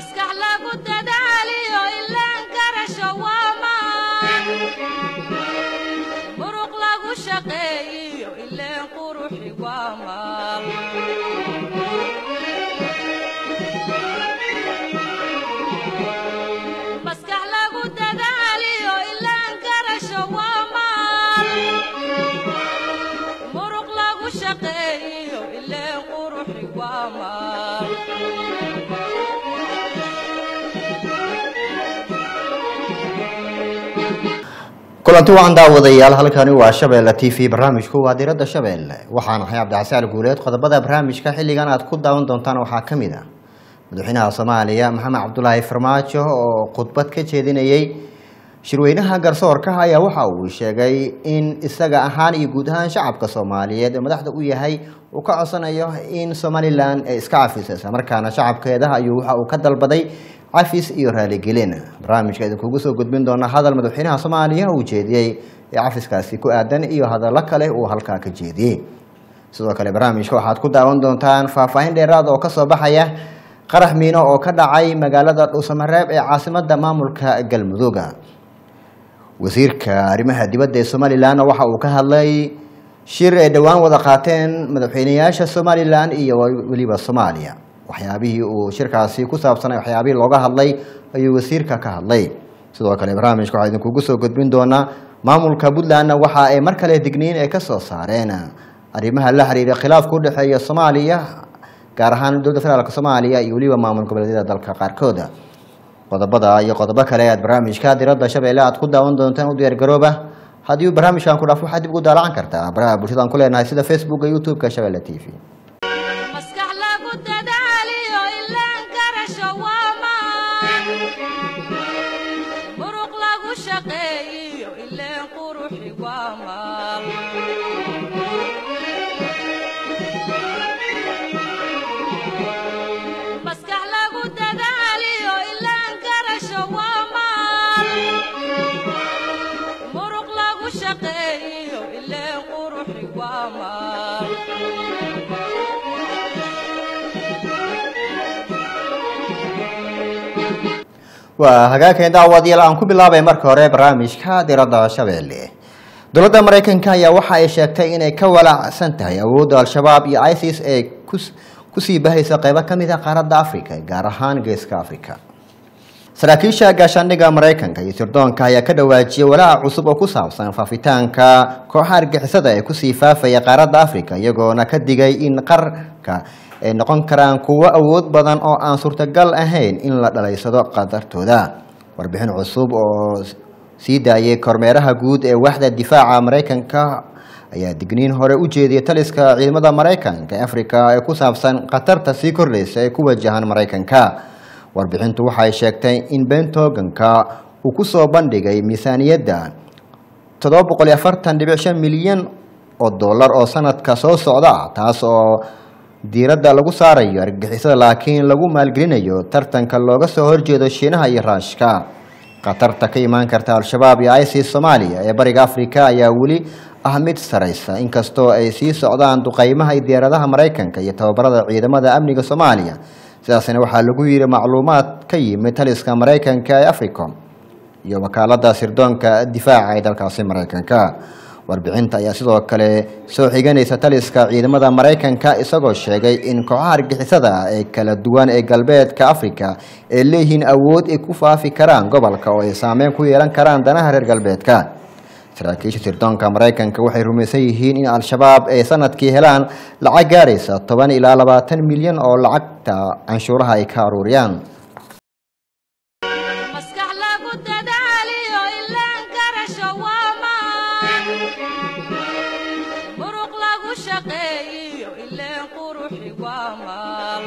maskax lagu dadaaliyo ilaan garasho waa maan muruq lagu shaqeeyiyo ileen quruxi waa maal maskax lagu dadaaliyo ilaan garasho waa maal muruq lagu shaqeeyiyo ileen quruxi waa maal kulanti wacan daawadayaal halkani waa shabeelle t v barnaamijku waa diradda shabeelle waxaan ahay cabdixasaan guuleed qodobada barnaamijka xilligan aad ku daawan doontaan waxaa ka mid ah madaxweynaha soomaaliya maxamed cabdulaahi farmaajo oo khudbad ka jeedinayey shirweynaha garsoorka ayaa waxa uu sheegay in isaga ahaan iyo guud ahaan shacabka soomaaliyeed ee madaxda u yahay uu ka codsanayo in somalilan ay iska cafiso islamarkaana shacabkeeda ayuu waxa uu ka dalbaday cafis iyo raaligelin barnaamijka idinkugu soo gudbin doona hadal madaxweynaha soomaaliya uu jeediyey ee cafiskaasi ku aadan iyo hadallo kale uu halkaa ka jeediyey sidoo kale barnaamijka waxaad ku daawan doontaan faahfaahin dheeraad oo kasoo baxaya qarax miino oo ka dhacay magaalada dhuusamareeb ee caasimada maamulka galmudugga wasiirka arrimaha dibadda ee somalilan waxa uu ka hadlay shir ay dhowaan wada qaateen madaxweyneyaasha somalilan iyo weliba soomaaliya waxyaabihii uu shirkaasi ku saabsanay waxyaabihii looga hadlay ayuu wasiirka ka hadlay sidoo kale barnaamijka waxaa idinkugu soo gudbin doonaa maamulka puntlandna waxa ay mar kale digniin ay kasoo saareen arrimaha la xiriira khilaafka udhexeeya soomaaliya gaar ahaan dowladda federaalk soomaaliya iyo weliba maamul goboleedyada dalka qaarkooda qodobada iyo qodobo kale aad barnaamijka diradda shabeelle aad ku daawan doontaan u diyaargarooba haddii uu barnaamijkan ku dhaaf waxaad dib ugu daalacan kartaa baraha bulshadaan ku leenahay sida facebooka youtube-ka shabeelle t v maskax lagu dadaaliyo ilaan garasho waa maan muruq lagu shaqeeyiyo ileen quruxi waa maal maskax lagu dadaaliyo ilaan garasho waa maal muruq lagu shaqeeyiyo ileen quruxi waa maal waa hagaageen daawadayaal aan ku bilaabay marka hore barnaamijka diradda shabeelle dowladda maraykanka ayaa waxa ay sheegtay inay ka walacsan tahay awoodda al-shabaab iyo isis ee kusii bahaysa qeybo ka mid a qaaradda africa gaar ahaan geeska africa saraakiisha gaashaandhigga maraykanka iyo sirdoonka ayaa ka dhawaajiyay walaaca cusub oo ku saabsan faafitaanka kooxa argixisada ee kusii faafaya qaaradda africa iyagoona ka digay in qarka ay noqon karaan kuwo awood badan oo aan suurtagal ahayn in la dhalaysado qadartooda warbixin cusub oo sii daayay kormeeraha guud ee waaxda difaaca maraykanka ayaa digniin hore u jeediyay taliska ciidamada maraykanka ee africa ee ku saabsan khatarta sii kordhaysa ee ku wajahan maraykanka warbixintu waxay sheegtay in bentoganka uu kusoo bandhigay miisaaniyadda toddoba boqol iyo afartan dhibic shan milyan oo dollar oo sanadka soo socda ah taas oo diiradda lagu saarayo argagixisada laakiin lagu maalgelinayo tartanka looga soo horjeedo shiinaha iyo raashka khatarta ka imaan karta al-shabaab iyo isis soomaaliya ee bariga africa ayaa weli ah mid saraysa inkastoo ay sii socdaan duqeymaha iyo diyaaradaha maraykanka iyo tababarada ciidamada amniga soomaaliya sidaasna waxaa lagu yidhi macluumaad ka yimid taliska maraykanka ee africom iyo wakaalada sirdoonka difaaca ee dalkaasi maraykanka warbixinta ayaa sidoo kale soo xiganaysa taliska ciidamada maraykanka isagoo sheegay in kooxaha argixisada ee kala duwan ee galbeedka africa ay leeyihiin awood ay ku faafi karaan gobolka oo ay saameyn ku yeelan karaan danaha reer galbeedka saraakiisha sirdoonka maraykanka waxay rumaysan yihiin in al-shabaab ay sanadkii helaan lacag gaaraysa toban ilaa labaatan milyan oo lacagta canshuuraha ay ka aruuriyaan maskax lagu dadaaliyo ilaan garasho waa maan muruq lagu shaqeeyiyo ileen quruxi waa maal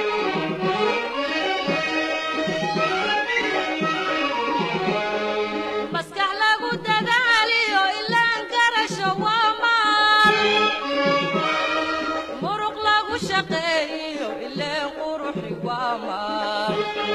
maskax lagu dadaaliyo ilaan garasho waa maal muruq lagu shaqeeyiyo ileen quruxi waa maal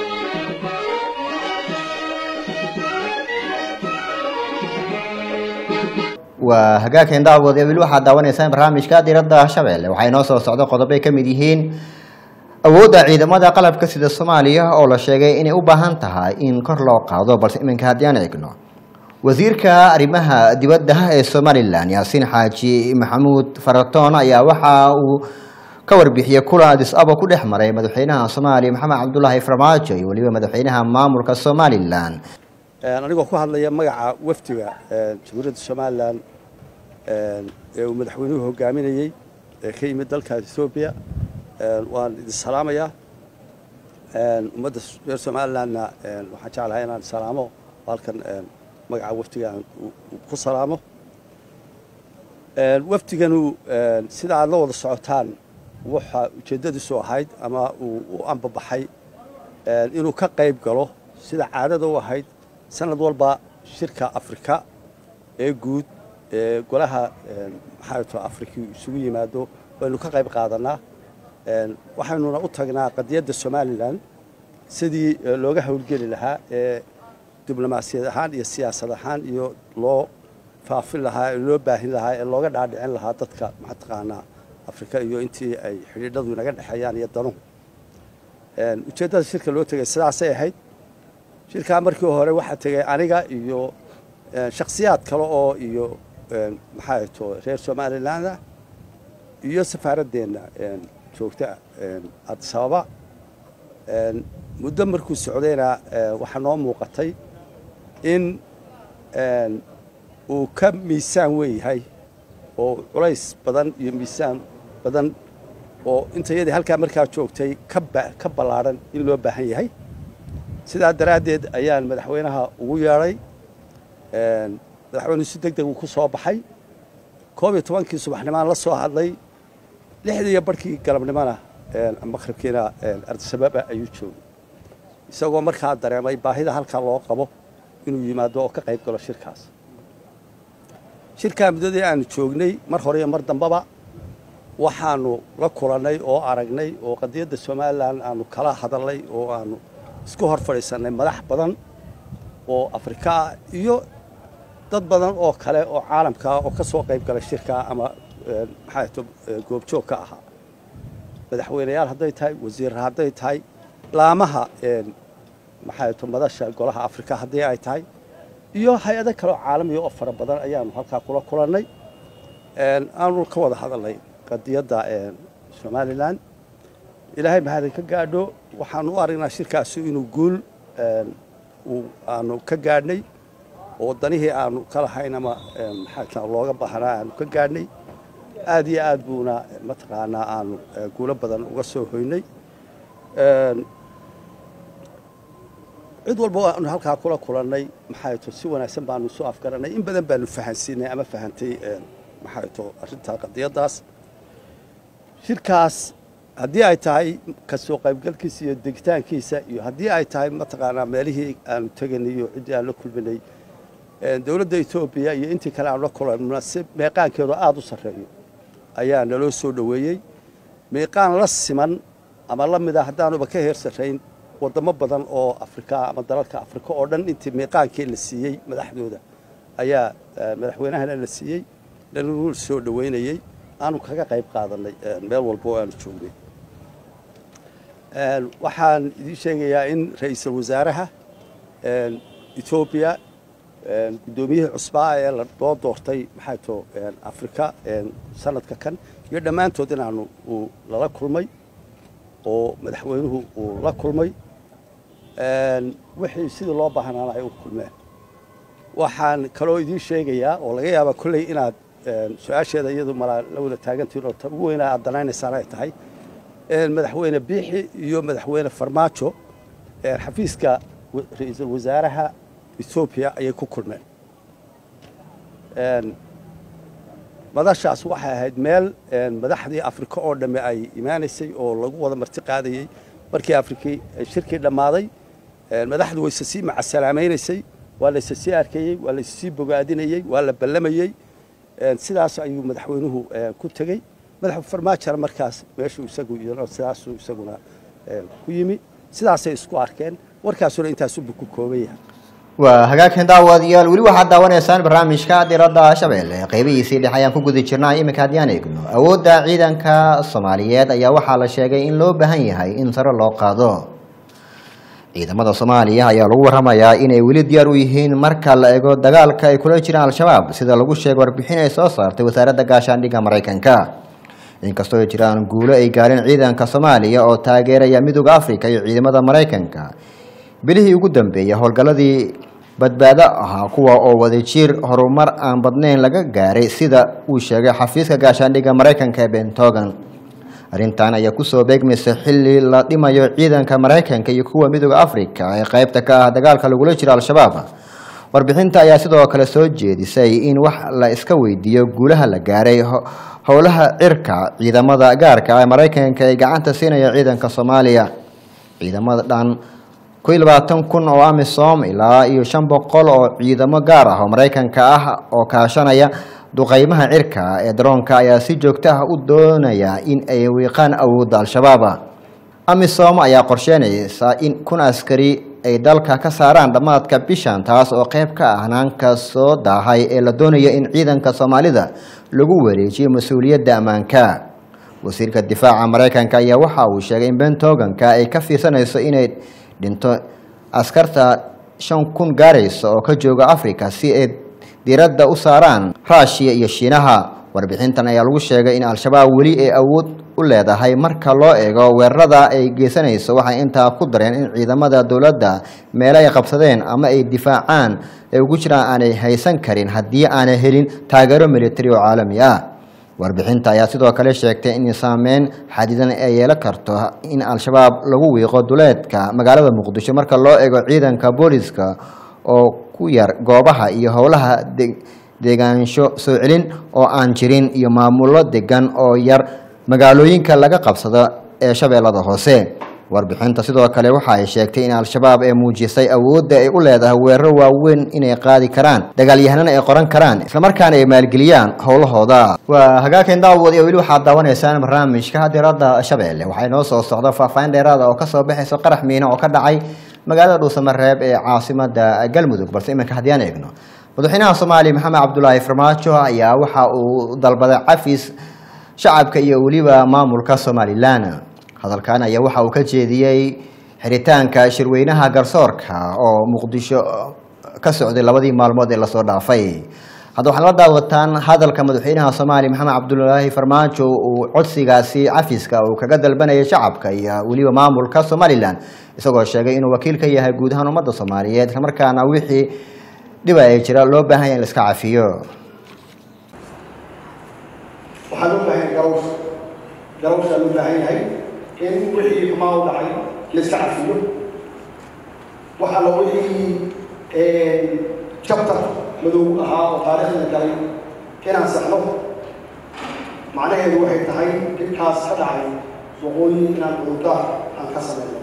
waa hagaagkeen daawad ee weli waxaad daawanaysaan barnaamijka diradda shabeelle waxaa inoo soo socdo qodobbay ka mid yihiin awoodda ciidamada qalabka sida soomaaliya oo la sheegay inay u baahan tahay in kor loo qaado balse iminka haddii aan eegno wasiirka arrimaha dibadda ee somalilan yaasiin xaaji maxamuud faratoon ayaa waxa uu ka warbixiyey kulan adis aba ku dhex maray madaxweynaha soomaaliya maxamed cabdulaahi farmaajo iyo weliba madaxweynaha maamulka somalilan anigoo ku hadlaya magaca wafdiga jamhuuriyadda somalilan ee uu madaxweynuhu hogaaminayey ee ka yimid dalka ethoobiya waan idin salaamayaa ummadda reer somalilandna waxaan jeclahay inaan salaamo halkan magaca wafdiga aan ku salaamo wafdiganu sida aad la wada socotaan waxa ujeeddadiisu ahayd ama uu u ambabaxay inuu ka qayb galo sida caadada u ahayd sanad walba shirka afrika ee guud ee golaha maxaa afrika isugu yimaado waynu ka qayb qaadanaa waxaynuna u tagnaa qadiyadda somalilan sidii looga howlgeli lahaa ee diblomaasiyad ahaan iyo siyaasad ahaan iyo loo faafin lahaa ee loo baahin lahaa ee looga dhaadhicin lahaa dadka mataqaanaa afrika iyo intii ay xidhiidhadu inaga dhexeeyaan iyo danuhu ujeeddada shirka loo tegay sidaasay ahayd shirkaa markii hore waxaa tegay aniga iyo shakhsiyaad kale oo iyo maxaa to reer somaliland ah iyo safaaradeenna joogta addis ababa muddo markuu socdayna waxaa noo muuqatay in uu ka miisaan weeyahay oo culays badan iyo miisaan badan oo intayadii halkaa markaa joogtay ka ballaadhan in loo baahan yahay sidaa daraaddeed ayaan madaxweynaha ugu yeedhay madaxweynuhu si deg deg uu ku soo baxay koob iyo tobankii subaxnimaan la soo hadlay lixdii iyo barhkii galabnimona maqribkiina ardisababa ayuu joogay isagoo markaa dareemay baahida halkaa loo qabo inuu yimaado oo ka qayb galo shirkaas shirkaa muddadii aanu joognay mar hore iyo mar dambaba waxaanu la kulannay oo aragnay oo qadiyadda somalilan aanu kala hadalnay oo aanu isku hor fadhiisannay madax badan oo afrika ah iyo dad badan oo kale oo caalamkaa oo ka soo qayb galay shirkaa ama maxaa to goobjoog ka ahaa madaxweyneyaal hadday tahay wasiirra hadday tahay laamaha maxaa to madasha golaha afrika haddii ay tahay iyo hay-ado kaleoo caalamiya oo fara badan ayaanu halkaa kula kulannay aanu ka wada hadalnay qadiyadda somalilan ilaahay mahadin ka gaadho waxaanu u aragnaa shirkaasi inuu guul aanu ka gaadhnay oo danihii aanu ka lahayn ama maxaa looga baahnaa aanu ka gaadhnay aad iyo aad buuna mataqaanaa aanu guulo badan uga soo hoynay cid walba aanu halkaa kula kulannay maxaa to si wanaagsan baanu isu afgaranay in badan baanu fahansiinay ama fahantay maxaa to arrintaa qadiyaddaas shirkaas haddii ay tahay ka soo qaybgalkiisa iyo degitaankiisa iyo haddii ay tahay mataqaanaa meelihii aanu teganay iyo ciddii aan la kulminay dowladda etoobiya iyo intii kale aanu la kulanna si meeqaankeedu aada u sarreeyo ayaa naloo soo dhoweeyey meeqaan la siman ama la mid a haddaanuba ka heer sarrayn waddamo badan oo afrika ama dalalka afrika oo dhan intii meeqaankii la siiyey madaxdooda ayaa madaxweynahana la siiyey lanuu soo dhoweynayey aanu kaga qayb qaadanay meel walba oo aanu joognay waxaan idiin sheegayaa in ra-iisul wasaaraha etoobiya guddoomiyihii cusbaa ee loo doortay maxaa to afrika sanadka kan iyo dhammaantood inaanu uu lala kulmay oo madaxweynuhu uu la kulmay wixii sidii loo baahnaana ay u kulmeen waxaan kaloo idiin sheegayaa oo laga yaabaa kolley inaad su-aasheeda iyadu malaa la wada taagantiin oo ta ugu weynaa aad danaynaysaan ay tahay madaxweyne biixi iyo madaxweyne farmaajo xafiiska ra-iisul wasaaraha etoobiya ayay ku kulmeen madashaas waxay ahayd meel madaxdii afrika oo dhamme ay imaanaysay oo lagu wada marti qaadayey markii afrikii shirkii dhammaaday madaxdu wayse sii macasalaamaynaysay waa layse sii arkayey waa layse sii bogaadinayey waa la ballamayey sidaas ayuu madaxweynuhu ku tegey madax farmaajona markaas meeshuu isagu sidaasuu isaguna ku yimi sidaasay isku arkeen warkaasuna intaasubu ku kooban yahay waa hagaagkan daawadayaal weli waxaad daawanaysaan barnaamijka diradda shabeelle qeybihiisii dhex ayaan ku guda jirnaa iminka haddiyaan eegno awoodda ciidanka soomaaliyeed ayaa waxaa la sheegay in loo baahan yahay in sare loo qaado ciidamada soomaaliya ayaa lagu waramayaa inay weli diyaar u yihiin marka la eego dagaalka ay kula jiraan al-shabaab sida lagu sheegay warbixin ay soo saartay wasaaradda gaashaandhigga maraykanka inkastoo ay jiraan guulo ay gaareen ciidanka soomaaliya oo taageeraya midooda africa iyo ciidamada maraykanka bilihii ugu dambeeyay howlgalladii badbaado ahaa kuwa oo wadajir horumar aan badnayn laga gaaray sida uu sheegay xafiiska gaashaandhigga maraykanka ee bentogan arrintan ayaa kusoo beegmaysa xilli la dhimayo ciidanka maraykanka iyo kuwa midooda africa ee qeybta ka ah dagaalka lagula jiro al-shabaab warbixinta ayaa sidoo kale soo jeedisay in wax la iska weydiiyo guulaha la gaaray howlaha cirka ciidamada gaarka ee maraykanka ee gacanta siinaya ciidanka soomaaliya ciidamada dhan ku iyo labaatan kun oo amisom ilaa iyo shan boqol oo ciidamo gaar ah oo maraykanka ah oo kaashanaya duqeymaha cirka ee daroonka ayaa si joogto ah u doonaya in ay wiiqaan awoodda al-shabaab amisom ayaa qorsheynaysa in kun askari ay dalka ka saaraan dhammaadka bishan taas oo qeyb ka ah hanaanka soo daahay ee la doonaya in ciidanka soomaalida lagu wareejiyo mas-uuliyadda ammaanka wasiirka difaaca maraykanka ayaa waxa uu sheegay in bentoganka ay ka fiirsanayso inay dhinto askarta shan kun gaaraysa oo ka jooga africa si ay diiradda u saaraan ruushiya iyo shiinaha warbixintan ayaa lagu sheegay in al-shabaab weli ay awood u leedahay marka loo eego weerarada ay geysanayso waxay intaa ku dareen in ciidamada dowladda meelo ay qabsadeen ama ay difaacaan ay ugu jiraan aanay haysan karin haddii aanay helin taageero militari oo caalami ah warbixinta ayaa sidoo kale sheegtay in saameyn xadidan ay yeelan karto in al-shabaab lagu wiiqo duleedka magaalada muqdisho marka loo eego ciidanka booliska oo ku yar goobaha iyo howlaha deegaansho soo celin oo aan jirin iyo maamullo degan oo yar magaalooyinka laga qabsado ee shabeellada hoose warbixinta sidoo kale waxa ay sheegtay in al-shabaab ay muujisay awoodda ay u leedahay weeraro waaweyn inay qaadi karaan dagaalyahanana ay qoran karaan islamarkaana ay maalgeliyaan howlahooda waa hagaagkan daawad iyo weli waxaad daawanaysaan barnaamijka diradda shabeelle waxaa inoo soo socda faahfaahin dheeraada oo kasoo baxayso qarax miino oo ka dhacay magaalada dhuusamareeb ee caasimada galmudug balse iminka haddii aan eegno madaxweynaha soomaaliya maxamed cabdulaahi farmaajo ayaa waxa uu dalbaday cafis shacabka iyo weliba maamulka somalilan hadalkan ayaa waxa uu ka jeediyey xiritaanka shirweynaha garsoorka oo muqdisho ka socday labadii maalmood ee lasoo dhaafay hadda waxaad la daawataan hadalka madaxweynaha soomaaliya maxamed cabdulaahi farmaajo uu codsigaasi cafiska uu kaga dalbanayay shacabka iyo weliba maamulka somalilan isagoo sheegay inuu wakiil ka yahay guud ahaan ummadda soomaaliyeed islamarkaana wixii dhiba ay jira loo baahan yahay in la iska cafiyo waxaa loo baahan yahay garawsh garawshaa loo baahan yahay in wixii xumaa u dhacay la iska cafiyo waxa la wixii jabtar madow ahaa oo taariikhda galay inaan saxno macnaheedu waxay tahay dhibkaas ka dhacay waqooyi inaan cudurdaar aan ka samayno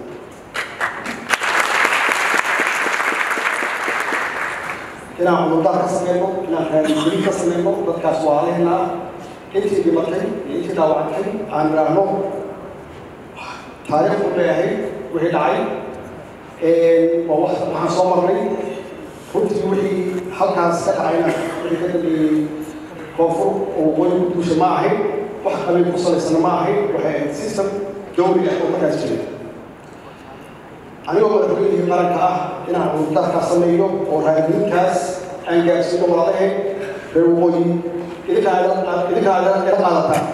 inaan cudurdaar ka samayno inaan raadigelin ka samayno dadkaas waa alehnaa intii dhimatay iyo intii dhaawacantay aan idhaahno taariikh u leeyahay wixii dhacay waa wax waxaan soo marnay runtii wixii halkaas ka dhacayna wixii ka dambeeyey koonfur oo waqooyi ku duusha ma ahayn wax qabiil ku salaysana ma ahayn waxay ahayd system dowli ah oo markaas jiray anigoo madaxweynihii qaranka ah inaan cudurdaarkaa sameeyo oo raadigelintaas aan gaarsiino walaalahayn reer waqooyi idinkaa idinkaa ila qaadataan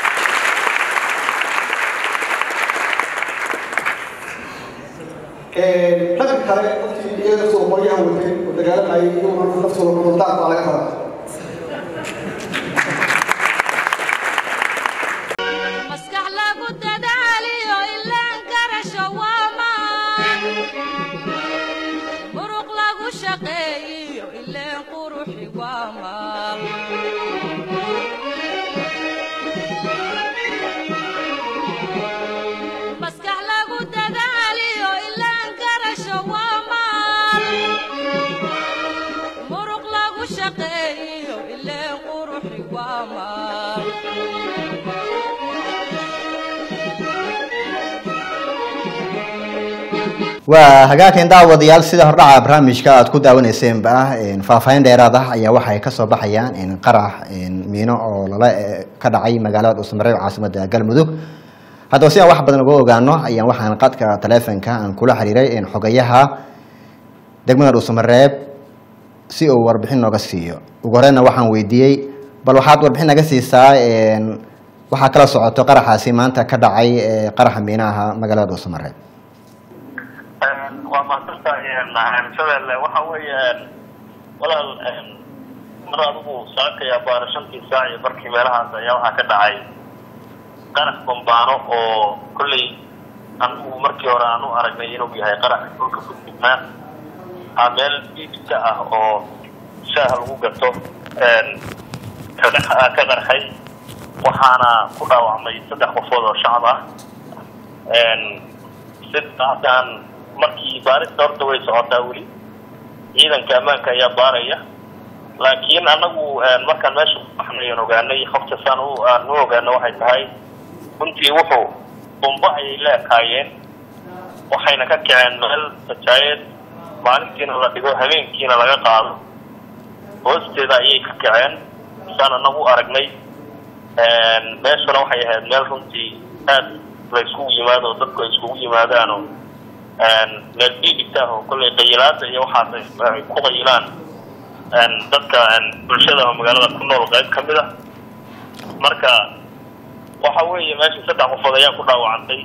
dhanka kale dadkii iyaga soo qoryaha watay oo dagaalamayay iyaguna naftooda cudurdaar baa laga rabaa maskax lagu dadaaliyo ilaan garasho waa maan muruq lagu shaqeeyiyo ileen quruxi waa maal maskax lagu dadaaliyo ilaan garasho waa maal muruq lagu shaqeeyiyo ileen quruxi waa maal waa hagaageen daawadayaal sida hordhaca barnaamijka aad ku daawaneyseenba faahfaahin dheeraad ah ayaa waxay kasoo baxayaan qarax miino oo lala ka dhacay magaalada dhuusamareeb caasimada galmudug haddaba si aan wax badan uga ogaano ayaan waxaan qadka taleefonka aan kula xiriiray xogayaha degmada dhuusamareeb si uu warbixin nooga siiyo ugu horeyna waxaan weydiiyey bal waxaad warbixin naga siisaa waxaa kala socoto qaraxaasi maanta ka dhacay qaraxa miinaha magaalada dhuusamareeb waa mahadsantahay shabeelle waxa weeye walaal mar adigu saakaya baara shantii saac iyo barkii meelahaas ayaa waxaa ka dhacay qarax bambaano oo kolley anigu markii hore aan u aragnay inuu yahay qarax dhulka ku dugnaa a meel biibka ah oo shaaha lagu gato ka qarxay waxaana ku dhaawacmay saddex qofood oo shacab ah sidaasaan markii baarista horta way socotaa weli ciidanka ammaanka ayaa baaraya laakiin anagu markaan meesha kubaxnayan ogaanay hofta saan aan u ogaano waxay tahay runtii wuxuu bumbo ayay la ekaayeen waxayna ka kaceen meel sajaayeed maalintiina la dhigo habeenkiina laga qaado hoosteeda ayay ka kaceen saan anagu aragnay meeshuna waxay ahayd meel runtii aad la iskugu yimaado oo dadku ay iskugu yimaadaanoo meel biibita oo kollay qayilaada iyo waxaas ay ku qayilaan dadka bulshada oo magaalada ku nool qayb ka mid a marka waxa weeye meesha saddex qofood ayaa ku dhaawacantay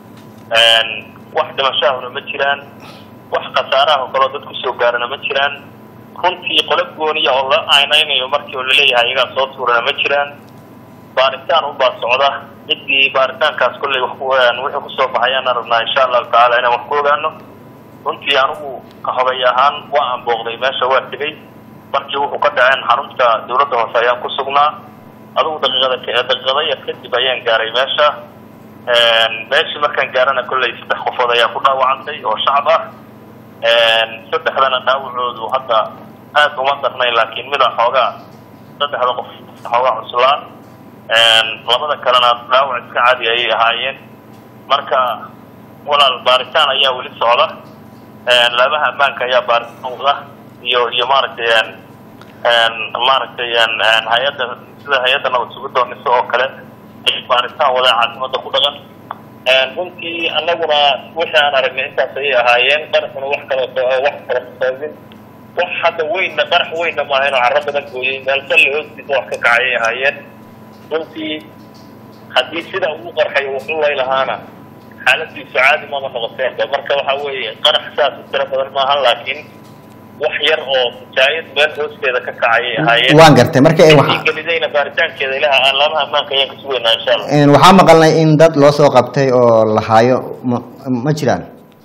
wax dhimashaahuna ma jiraan wax khasaaraha oo kaleo dad kusoo gaarana ma jiraan runtii qolo gooniya oo la aynaynayo markii oo laleeyahay iyagaa soo tuurana ma jiraan baaritaan unbaa socda ciddii baaritaankaas kolley wixii kusoo baxayaan rabnaa insha allahu tacaala inaan wax ku ogaano runtii anigu kahogay ahaan waa aan booqday meesha waa tegey markii wuxuu ka dhaceen xarunta dawladda hoose ayaan ku sugnaa adugu daqiiqada daqiiqada yar kadib ayaan gaaray meesha meeshii markaan gaarana kolley saddex qofood ayaa ku dhaawacantay oo shacab ah saddexdana dhaawacoodu hadda aad uma darnayn laakiin mida xoogaa saddexda qof xoogaa cuslaa labada kalena dhaawac iska caadi ayay ahaayeen marka walaal baaritaan ayaa weli socda laabaha ammaanka ayaa baaritaan wada iyo iyo maaragtay maaragtay hay-adda sida hay-adda nabad sugidoonisa oo kale ay baaritaan wada caasimada ku dhaqan runtii anaguna wixii aan aragnay intaas ayay ahaayeen qaraxuna wax kalo wax kala saabin wax hadda weynna qarax weynna maaha inuu carro badan gooyey meel salli hoostiisa wax ka kacayay ahaayeen runtii haddii sidaa ugu qarxayo wuxuu lay lahaana xaaladiisu caadi mama noqoteenba marka waxa weeye qarax saas u tiro badan maahan laakiin wax yar oo jaayad meel hoosteeda ka kacayay ahaayeen waan gartay marka gelidayna baaritaankeeda ilaha aan laamaha ammaanka ayaan kasugeynaa insha allah waxaa maqalnay in dad loo soo qabtay oo la haayo ma ma jiraan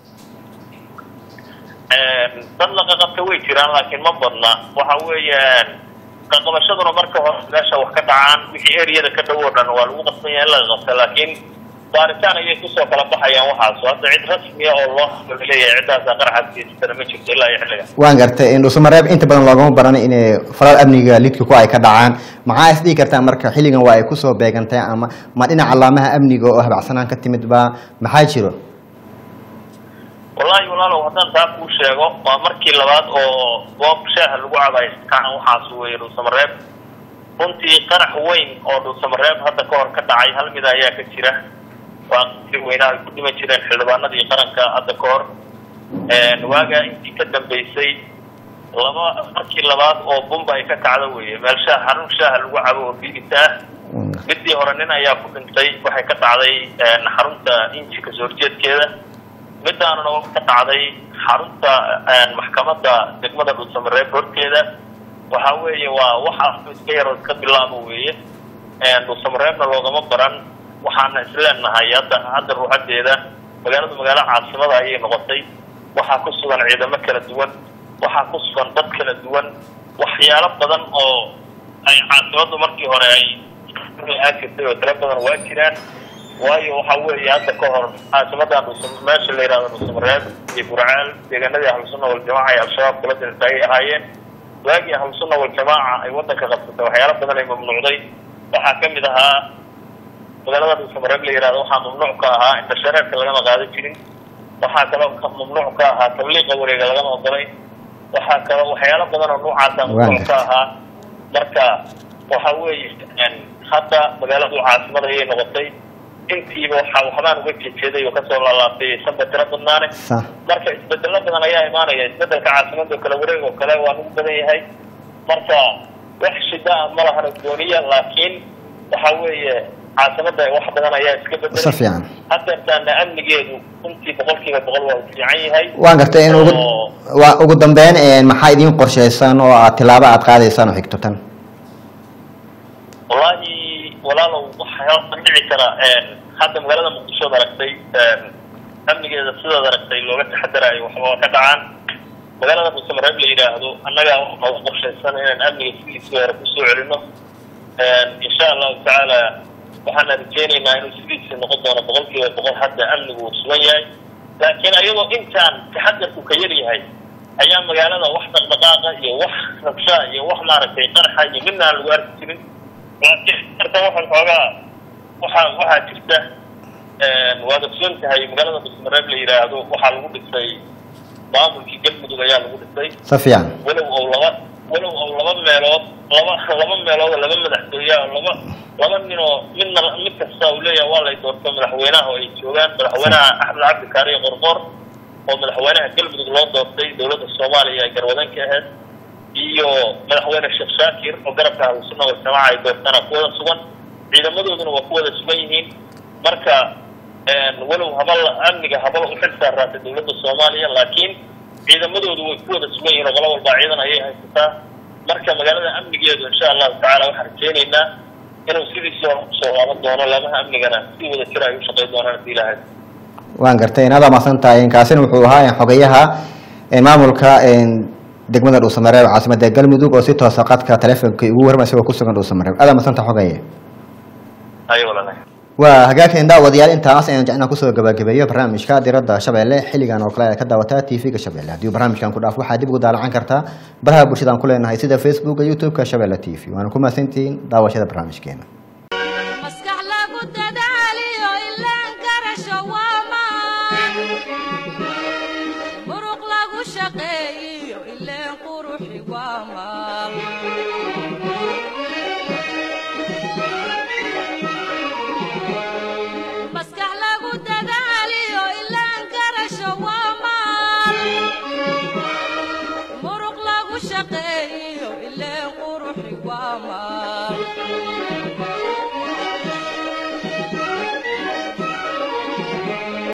dad laqaqabta way jiraan laakiin ma badna waxa weeyaan qaqabashaduna marka hore meesha wax ka dhacaan wixii eriyada ka dhow oo dhan waa lagu qasban yahay in laga qabta laakiin baaritaan ayay kusoo kala baxayaan waxaas hadda cid rasmiya oo loo leeyahay ciddaasa qaraxaas geysatana ma jirto ilaa iyo xilliga waan gartay dhuusamareeb inta badan loogama baran inay falal amniga lidka ku ay ka dhacaan maxaa is dhihi kartaa marka xilligan waa ay kusoo beegantay ama ma dhinaca calaamaha amniga oo habacsanaan ka timid ba maxaa jiro wallaahi walaalow haddaan taa kuu sheego waa markii labaad oo goob shaaha lagu cabayo kaan waxaas weeye dhuusamareeb runtii qarax weyn oo dhuusamareeb hadda ka hor ka dhacay hal mida ayaa ka jira waa qasri weynaha ay ku dhiman jireen xildhibaanadii qaranka hadda ka hor waagaa intii ka dambeysay laba markii labaad oo bumba ay ka kacdo weeye meel shaah xarun shaaha lagu cabo oo biibita ah midii hore nin ayaa ku dhintay waxay ka dhacday xarunta inji kasoo horjeedkeeda midaanuna ka dhacday xarunta maxkamadda degmada dhuusamareeb horteeda waxa weeye waa wax iska yaroo iska bilaabo weeye dhuusamareebna loogama baran waxaana isleenahay hadda hadda ruuxadeeda magaaladu magaalo caasimada ayay noqotay waxaa ku sugan ciidamo kala duwan waxaa ku sugan dad kala duwan waxyaalo badan oo ay caasimadu markii hore ay aan jirtay oo tiro badan waa jiraan waayo waxa weeye hadda ka hor caasimadan meesha la yihahdo dhuusamareeb iyo burcaal deegaanadii ahlusunna waljamaaca ay al-shabaab kula dirta ayay ahaayeen waagii ahlusunna waljamaaca ay wadanka qabsatay waxyaalo badan ay mamnuucday waxaa kamid ahaa magaalada dhuusamareeb la yihahdo waxaa mamnuuc ka ahaa inta shareerka lagama qaadan jirin waxaa kaloo ka mamnuuc ka ahaa tabliiqa wareega lagama ogolay waxaa kaloo waxyaalo badan oo noocaasa mamnuuc ka ahaa marka waxa weeye hadda magaaladu caasimada ayay noqotay intiiba waxa waxbaan uga jeejeeday oo kasoo laalaabtay sanba tiro badnaane sax marka isbedelo badan ayaa imaanaya isbedelka caasimada oo kale wareeg oo kale waa ugu badan yahay marka wax shida ah ma lahan gooniya laakiin waxa weeye caasimada wax badan ayaa iska si bedelay fiican haddeertaana amnigeedu runtii boqolkiiba boqol waa u fiican yahay waan gartay in ugu Oo- waa ugu dambeyn een, maxaa idiin qorshaysan oo aad tilaabo aad qaadaysaan oo xigto tan wallaahi walaalow waxaa halkan dhici kara hadda magaalada muqdisho ad aragtay amnigeeda sidaad aragtay looga taxadaraayo waxba ka dhacaan magaalada buusamareeb la yidhaahdo annaga waxaa u qorshaysan inaan amniga sidiisii hore kusoo celino insha allahu tacaala waxaana rajeynaynaa inuu sidiisii noqon doono boqol kiiba boqol hadda amnigu uu sugan yahay laakiin ayadoo intaan taxadarku ka yar yahay ayaa magaalada wax dhaqdhaqaaqa iyo wax rabsha iyo wax maaragtay qarxa iyo midna aan lagu arki jirin laakiin marka waxaan xoogaa waxaa waxaa jirta waad ogsoon tahay magaalada busmareeb la yidhaahdo waxaa lagu dhisay maamulkii galmudug ayaa lagu dhisay si fiican walow ou laba walow ou laba meelood laba laba meelood oo laba madaxtooye oo laba laba nin oo midna mid kasta uu leeyahay waa lay doorto madaxweynaha oo ay joogaan madaxweynaha axmed cabdi kaariye qorqor oo madaxweynaha galmudug loo doortay dowladda soomaaliya ay garwadan ka ahayd iyo madaxweyne sheekh shaakir oo garabka ahlusunna waljamaaca ay doortaan ku wada sugan ciidamadooduna waa ku wada sugan yihiin marka walow habal amniga habal u xil saaraatay dowladda soomaaliya laakiin ciidamadoodu way ku wada sugan yihiin oo qolo walbaa ciidan ayay haysataa marka magaalada amnigeedu insha allahu tacaala waxaan rajeynaynaa inuu sidiisii hore kusoo laaban doono laamaha amnigana si wada jira ay u shaqayn doonaan hadii ilaahay waan gartay inaad amaadsan tahay kaasina wuxuu ahaa een, xogeyaha een, maamulka een, degmada dhuusamareeb caasimada galmudug oo si toosa qadka taleefonka ugu warma isagoo kusugan dhuusamareeb aad amaadsan tahay xogeye ayo walaalahay waa hagaageen daawadayaal intaas ayaan jecnaa kusoo gabagabeeyo barnaamijka diradda shabeelle xilligan oo kale aad ka daawataa tv-ga shabeelle haddii barnaamijkan ku dhaaf waxaad dib ugu daalacan kartaa baraha bulshadaan ku leenahay sida facebooka youtube-ka shabeelle t v waana ku mahadsantihiin daawashada barnaamijkeena